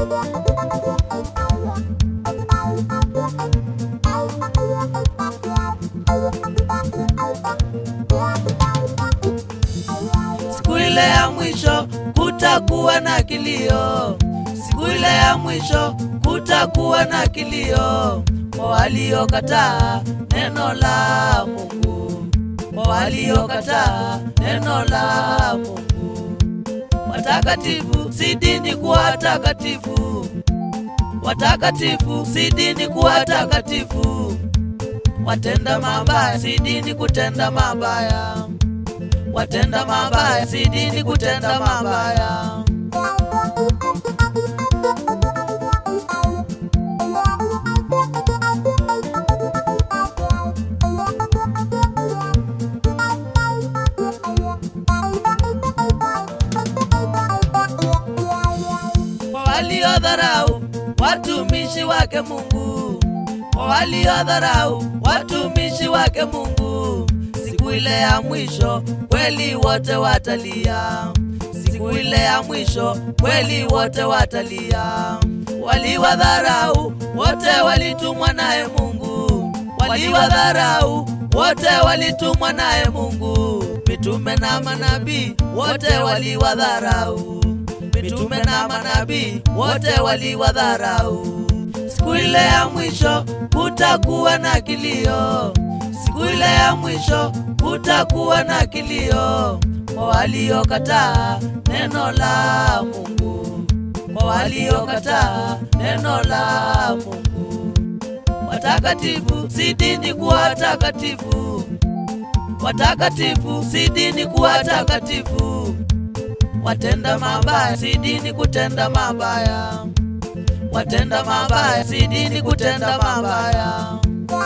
Siku ile ya mwisho kutakuwa na kilio, siku ile ya mwisho kutakuwa na kilio kwa waliokataa neno la Mungu, kwa waliokataa neno la Mungu. Watakatifu si dini kuwa takatifu, watakatifu si dini kuwa takatifu, watenda mabaya si dini kutenda mabaya watenda mabaya si dini kutenda mabaya. Kwa waliodharau watumishi wake Mungu, kwa waliodharau watumishi wake Mungu, siku ile ya mwisho kweli wote watalia. Siku ile ya mwisho kweli wote watalia. Waliwadharau wote walitumwa naye Mungu, waliwadharau wote walitumwa naye Mungu. Mitume na manabii wote waliwadharau, mitume na manabii wote waliwadharau. Siku ile ya mwisho kutakuwa na kilio, siku ile ya mwisho kutakuwa na kilio kwa waliokataa neno la Mungu, kwa waliokataa neno la Mungu. Watakatifu si dini kuwa takatifu, watakatifu si dini kuwa takatifu, watenda mabaya si dini kutenda mabaya, watenda mabaya si dini kutenda mabaya.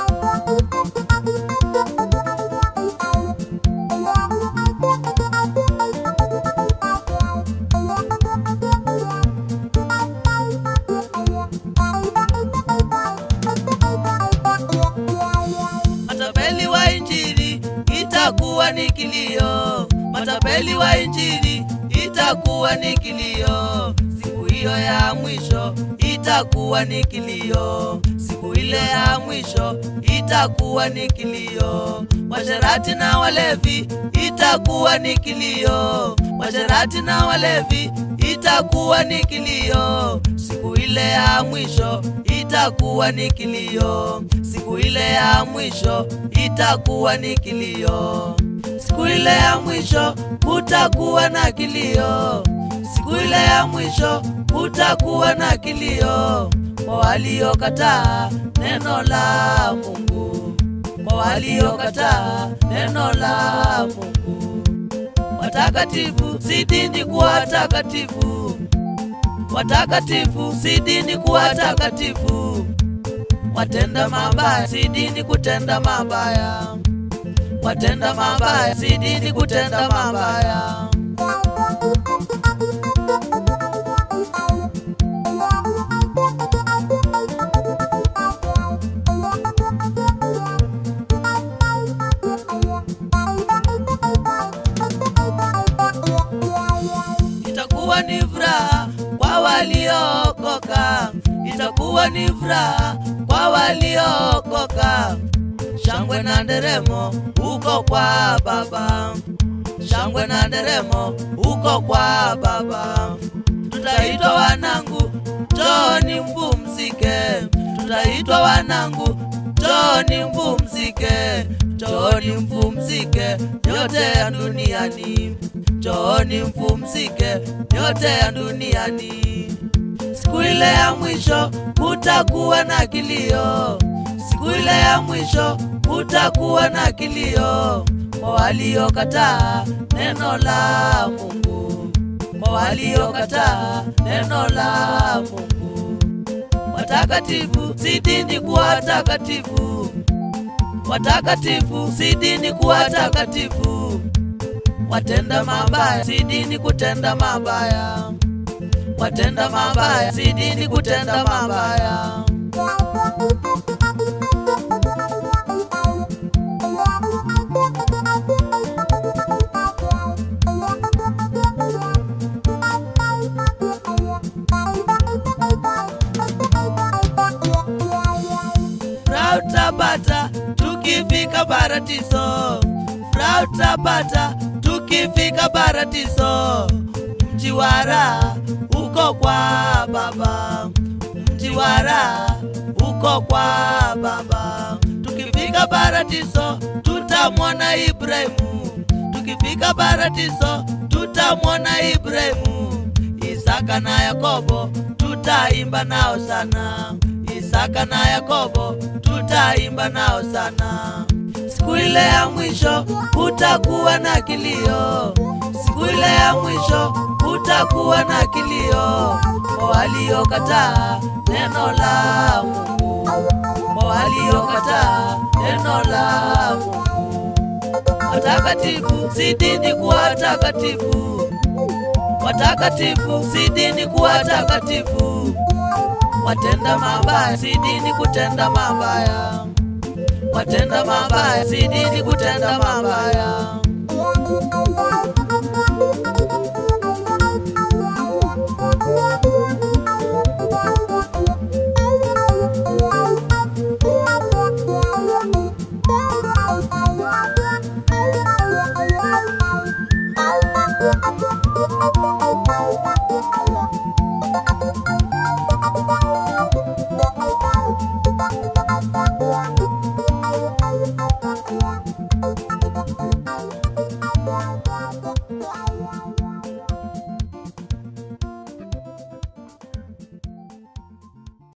Matapeli wa Injili itakuwa ni kilio, matapeli wa Injili itakuwa ni kilio. Siku hiyo ya mwisho itakuwa ni kilio, siku ile ya mwisho itakuwa ni kilio. Washerati na walevi itakuwa ni kilio, washerati na walevi itakuwa ni kilio. Siku ile ya mwisho itakuwa ni kilio, siku ile ya mwisho itakuwa ni kilio. Siku ile ya mwisho kutakuwa na kilio, siku ile ya mwisho kutakuwa na kilio kwa waliokataa neno la Mungu, kwa waliokataa neno la Mungu. Watakatifu si dini kuwa takatifu, watakatifu si dini kuwa takatifu, watenda mabaya si dini kutenda mabaya, watenda mabaya si dini kutenda mabaya. itakuwa ni furaha kwa waliookoka, itakuwa ni furaha kwa waliookoka. Shangwe na nderemo huko kwa Baba, shangwe na nderemo huko kwa Baba. Tutaitwa wanangu, njooni mpumzike, tutaitwa wanangu, njooni mpumzike, njooni mpumzike yote ya duniani, njooni mpumzike yote ya duniani. Siku ile ya mwisho kutakuwa na kilio, siku ile ya mwisho kutakuwa na kilio kwa waliokataa neno la Mungu, kwa waliokataa neno la Mungu. Watakatifu si dini kuwa takatifu, watakatifu si dini kuwa takatifu, watenda mabaya si dini kutenda mabaya, watenda mabaya si dini kutenda mabaya. raha tutapata tukifika paradiso. Mji wa raha uko kwa Baba, mji wa raha uko kwa Baba. Tukifika paradiso tutamwona Ibrahimu, tukifika paradiso tutamwona Ibrahimu, Isaka na Yakobo tutaimba nao sana, Isaka na Yakobo tutaimba nao sana. Siku ile ya mwisho kutakuwa na kilio, siku ile ya mwisho kutakuwa na kilio kwa waliokataa neno la Mungu, kwa waliokataa neno la Mungu. Watakatifu zidini kuwa watakatifu, watakatifu zidini kuwa watakatifu, watenda mabaya zidini kutenda mabaya watenda mabaya zidini kutenda mabaya